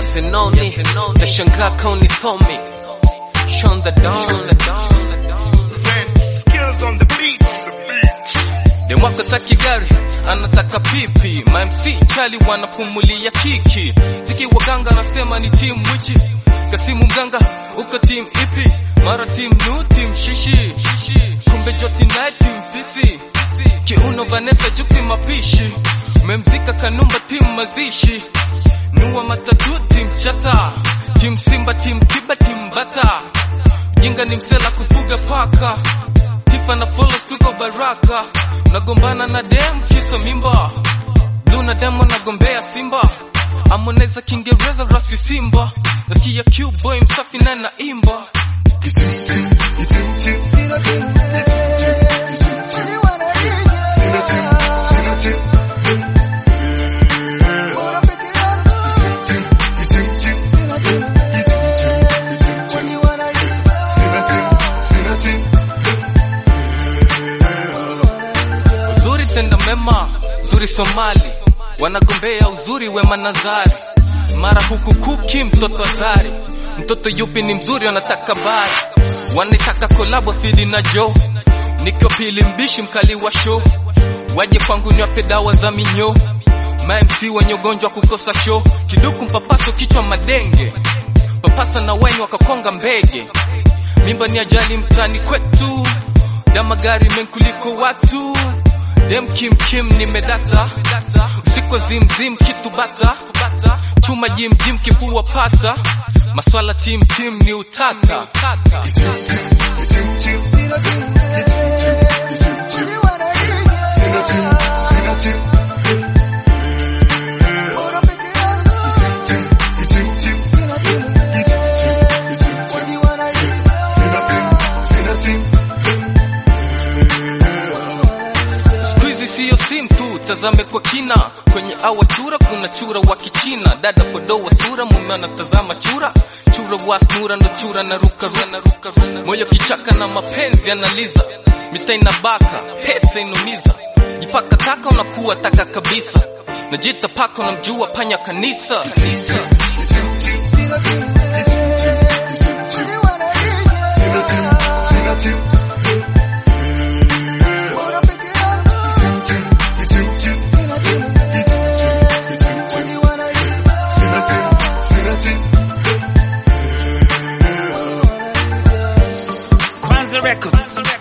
yes and only tashangaa kauni somi Sean the Don Skills on the beat. demwako taki gari anataka pipi mamc chali wanapumulia kiki ziki waganga anasema ni timu wichi kasimu mganga uko timu ipi mara timu nu timu shishi kumbe joti naye timu pisi kiuno vanessa juksi mapishi memzika kanumba timu mazishi nuwa matatu timu chata timu simba timu kiba timu bata jinga ni msela kufuga paka tifa na polos kuliko baraka nagombana na dem kisa mimba luna demo nagombea simba amoneza kiingereza rasi simba nasikia qboy msafi na naimba uzuri tenda mema uzuri somali wanagombea uzuri wema nazari mara huku kuki mtoto azari mtoto yupi ni mzuri wanataka bari wanataka kolabo fidi na jo nikiwa pili mbishi mkali wa show waje kwangu niwape dawa za minyo mamc wenye ugonjwa kukosa show kiduku mpapaso kichwa madenge papasa na waini wakakonga mbege mimba ni ajali mtani kwetu damagari menkuliko watu dem kim kim nimedata usiku wa zimzim kitu bata chuma jimjim kifua pata maswala tim tim ni utata siku hizi siyo sim tu tazame kwa kina kwenye awa chura kuna chura wa kichina dada podo wa sura mume anatazama chura chura wa snura ndo chura na ruka ruka ruka moyo kichaka na mapenzi analiza mita inabaka pesa inumiza jipaka taka unakuwa taka kabisa najita paka unamjua panya kanisa Kwanza Records.